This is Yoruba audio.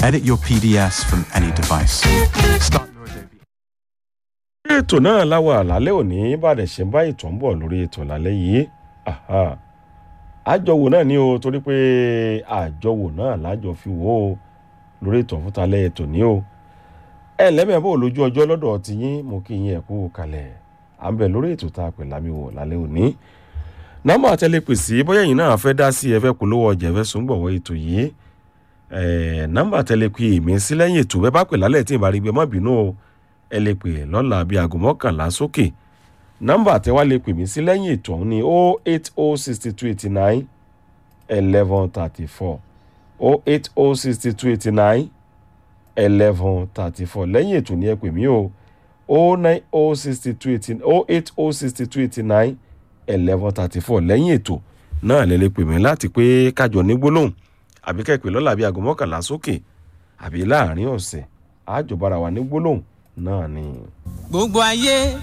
Edit your PDFs from any device. Start your Adobe. ètò náà láwọ àlálẹ́ òní bàdẹ̀ ṣe ń bá ètò ń bọ̀ lórí ètò lálẹ́ yìí Aha. àjọwò náà ni o torí pé àjọwò náà lájọ fi wò ó lórí ètò fúntalẹ́ ètò ní o ẹ lẹ́mẹ̀ẹ́ bò lójú ọjọ́ lọ́dọ̀ ti yín mo kí yín ẹ̀kú kalẹ̀ à ń bẹ̀ lórí ètò tá a pè lámì wò lálẹ́ òní nọ́mbà àtẹlẹpè sí bóyá ẹ̀yin náà fẹ́ dá sí ẹ fẹ́ polówó ọjà ẹ fẹ́ sùn gbọ̀wọ́ ètò yìí ẹ̀ nọ́mbà àtẹlẹpè mi sí lẹ́yìn ètò bẹ́ẹ̀ bá pè lálẹ́ tí ì bá rí gbé má bínú o ẹ lè pè lọ́la bíi aago mọ́kànlá sókè nọ́mbà àtẹwá lè pè mí sí lẹ́yìn ètò ọ̀hún ní o eight o sixty two eighty nine eleven thirty four o eight o sixty two eighty nine eleven thirty four lẹ́yìn ètò ní ẹ pè mí o o nine o sixty two eighty o eight o sixty two eighty nine eleven thirty four lẹ́yìn ètò náà lè lè pè mí láti pé kájọ ní gbólóhùn àbí kẹ́pẹ́ lọ́la bíi aago mọ́kànlá sókè àbí láàrin ọ̀sẹ̀ àjọbára wa ní gbólóhùn náà ni. gbogbo ayé